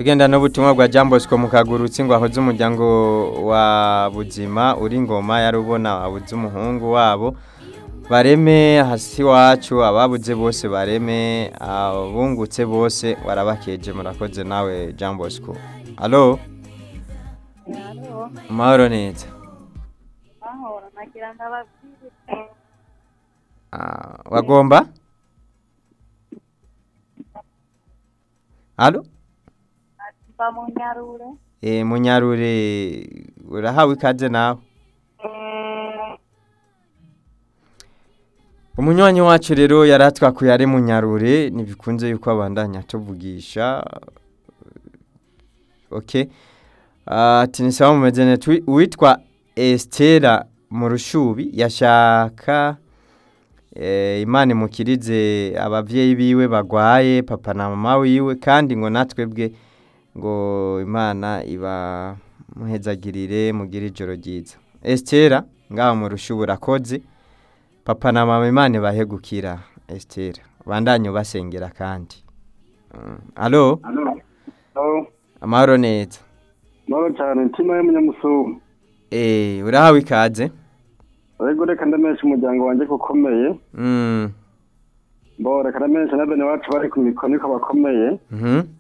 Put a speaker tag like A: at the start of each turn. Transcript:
A: tugenda n'ubutumwa bwa Jean Bosco mu kagurutsi ngo ahoze umuryango wa buzima uri ngoma yari ubona abuze umuhungu wabo bareme hasi wacu ababuze bose bareme abungutse bose warabakeje murakoze nawe Jean Bosco Allo
B: Halo,
A: Mahoro neza
B: mahoro nagira ndababwire
A: Ah, wagomba Allo
B: mba mu Nyarure
A: Eh munyarure urahawe ikaze nawe umunywanyi wacu rero yari atwakuye ari munyarure ntibikunze yuko abandanya atuvugisha ok ati ni sawa mumeze neza Wi- uwitwa esitera mu rushubi yashaka eh, imana imukirize ababyeyi biwe bagwaye papa na mama wiwe kandi ngo natwebwe ngo imana iba muhezagirire mugire ijoro ryiza esitera ngaho mu rushubi urakoze papa na mama imana ibahegukira esitera bandanye ubasengera kandi Mm. alo
C: Aho,
A: amahoro neza
C: mahoro cyane ntima y'umunyamusuhu
A: Eh, urahawe ikaze
C: ariko reka ndamenyesha umuryango wanjye ko ukomeye
A: Mm,
C: mbo reka ndamenyesha na bene wacu bari ku mikoni ko bakomeye
A: mhm.